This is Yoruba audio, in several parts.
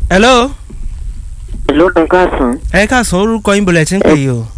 hello ló ń kásán ẹ káàsán orúkọ yín bọ̀lẹ̀ tí ń pè yìí o.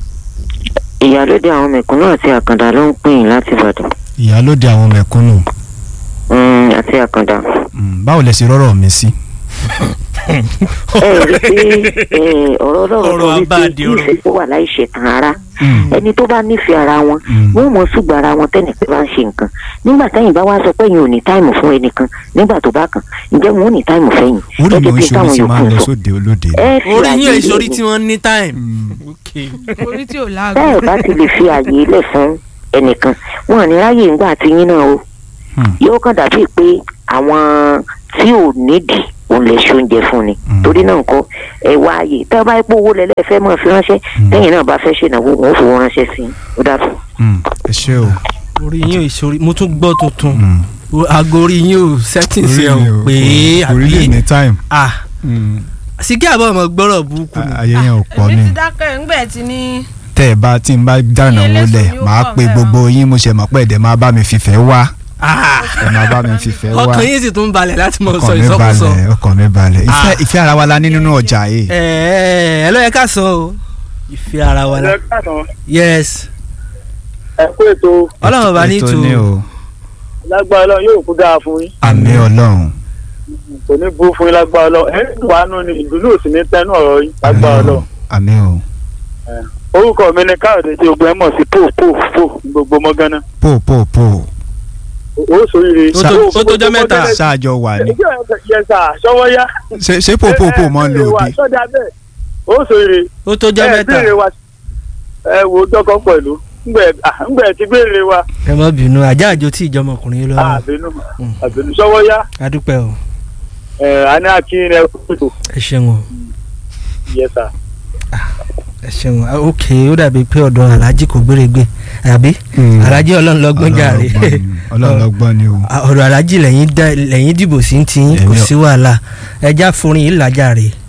ìyálóde àwọn mẹ̀kúnnù àti àkàndá ló ń pè yín láti ìbàdàn ìyálóde àwọn mẹ̀kúnnù Mm, àti àkàndá. Mm, báwo lẹ ṣe rọ́rọ̀ mi sí. ẹ rí i pé eh, ọ̀rọ̀ ọlọ́run Ọ̀rọ̀ sọ wípé abáàdì kí ọ̀rọ̀. ìfẹ́ tó wà láì ṣẹ̀tàn ara Mm, ẹni tó bá nífẹ̀ẹ́ ara wọn mm, wọ́n mọ̀ ṣùgbọ́n ara wọn tẹ́nìkan bá ń ṣe nǹkan nígbà tẹ́yìn bá wá sọ pé yín ò ní táìmù fún ẹnìkan nígbà tó bá kàn ǹjẹ́ wọn ò ní táìmù fẹ́yìn orí mi ò ń bí ṣe táwọn orí tí máa ń yòókù lọ sọ. sóde olóde. ẹ fi orí yín àyè èso orí ilẹ̀ tí wọ́n ní time. Mm, Okay. orí tí ò bẹ́ẹ̀ láàgùn. bá ti lè fi àyè ilẹ̀ fún ẹnìkan wọn ò ní ráyè ńgbà tí yín náà o mm, yóò kàn dàbí pé àwọn tí ò nídìí òun lè ṣe oúnjẹ fún ni Mm. torí náà nǹkan ẹ wá ààyè tẹ́ ẹ bá pé owó lẹ́lẹ́ fẹ́ mọ̀ fi ránṣẹ́ Mm. tẹ́yìn náà bá fẹ́ ṣènáwó wọn ò fowó ránṣẹ́ sí i ó dàbọ̀. mm, ẹ ṣé o. orí yín ò èso orí mo tún gbọ́ tuntun Mm. O- aago orí yín ò settings orí ẹ̀ mi ò ò- pé orí lè àbí ní time. ah Mm, síkí àbọ̀ ọmọ gbọ́rọ̀ burúkú ni. ayé yẹn ò pọ̀ èmi ni. ti dákẹ́ ńgbẹ́ ti ní. tẹ́ ẹ bá tí n bá dáná Iye wọlé lẹ́sùn ni ó màá pọ̀ pe bẹ́ẹ̀ gbogbo yín mo ṣe mọ̀ pé ẹ̀dẹ̀ máa bá mi fìfẹ́ wá Ah, ẹ̀ máa bá mi fìfẹ́ wá ọkàn yín sì tún balẹ̀ láti mọ̀ sọ ọkàn mi ìsọkúsọ. balẹ̀ ọkàn mi balẹ̀ ìfẹ́ Ah. ìfẹ́ ara wa la ní nínú ọjà yìí. ẹ ẹ ẹ ló yẹ ká sọ o ìfẹ́ ara wa la ẹ káàtàn yes ẹ kú ètò ọlọ́run bá ní Ètò tu ní o lágbára Ọlọ́run yóò kú dáa fún yín àmì ọlọ́run kò ní bú fún yín lágbára Ọlọ́run ẹ ń wà nù ní ìdùnnú òsì ní tẹnu ọ̀rọ̀ yín lágbára Ọlọ́run àmì o orúkọ mi ni káyọ̀dé tí gbogbo ẹ mọ̀ sí pò pò pò ní gbogbo mọ́gánná pò pò pò ó sóríire. Ó tó- ó tó jọ́ mẹ́ta. ṣáàjọ wà ní. yẹsà sọwọ́ yá. ṣé ṣé pò pò pò mọ́ ń lò bí. sọ́jà bẹ́ẹ̀ ó sóríire. ó tó jọ́ mẹ́ta béèrè wa ẹ wo dọ́kọ̀ pẹ̀lú ngbẹ̀ ti béèrè wa ẹ má bínú ajá àjò tí ìjọmọkùnrin yìí lọ́wọ́ àbínú Mm. àbínú sọwọ́ yá adúpẹ́ o ẹ àní akínyìn ẹ kúrò ẹ ṣeun o yẹsà. ẹ ṣeun o ok ó dàbí pé ọ̀dọ̀ alájí kò gbéregbé àbí alájí ọlọ́run lọ́gbọ́n jàre ọlọ́run lọ́gbọ́n ni o. ọ̀rọ̀ alájí lẹ́yìn dá- lẹ́yìn dìbò sí ti yín kò Èmi ò- sí wàhálà ẹja forin yìí làjà rè